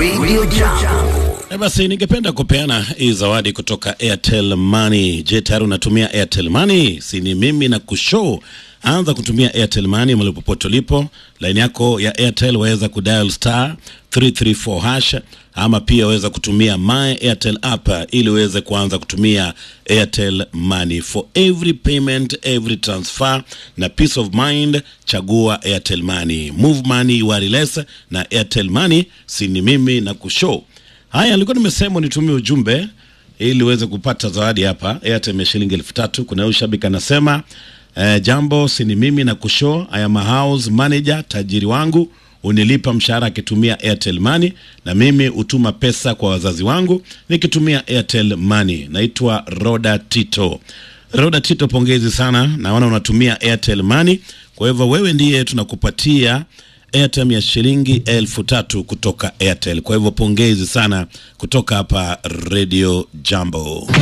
Radio Jambo. E basi ningependa kupeana hii zawadi kutoka Airtel Money. Je, tayari unatumia Airtel Money? Si ni mimi na kushow. Anza kutumia Airtel Money mahali popote ulipo. Line yako ya Airtel waweza kudial star 334 hash ama pia waweza kutumia my Airtel app ili uweze kuanza kutumia Airtel Money for every payment, every transfer na peace of mind. Chagua Airtel Money, move money wireless na Airtel Money. Si ni mimi na kushow. Haya, nilikuwa nimesema nitumie ujumbe ili uweze kupata zawadi hapa. Airtel ya shilingi elfu tatu. Kuna huyu shabiki anasema eh, jambo, si ni mimi na kushow. I am a house manager, tajiri wangu unilipa mshahara akitumia Airtel Money na mimi hutuma pesa kwa wazazi wangu nikitumia Airtel Money. Naitwa Roda Tito. Roda Tito, pongezi sana, naona unatumia Airtel Money. Kwa hivyo wewe ndiye tunakupatia airtime ya shilingi elfu tatu kutoka Airtel. Kwa hivyo pongezi sana kutoka hapa Radio Jambo.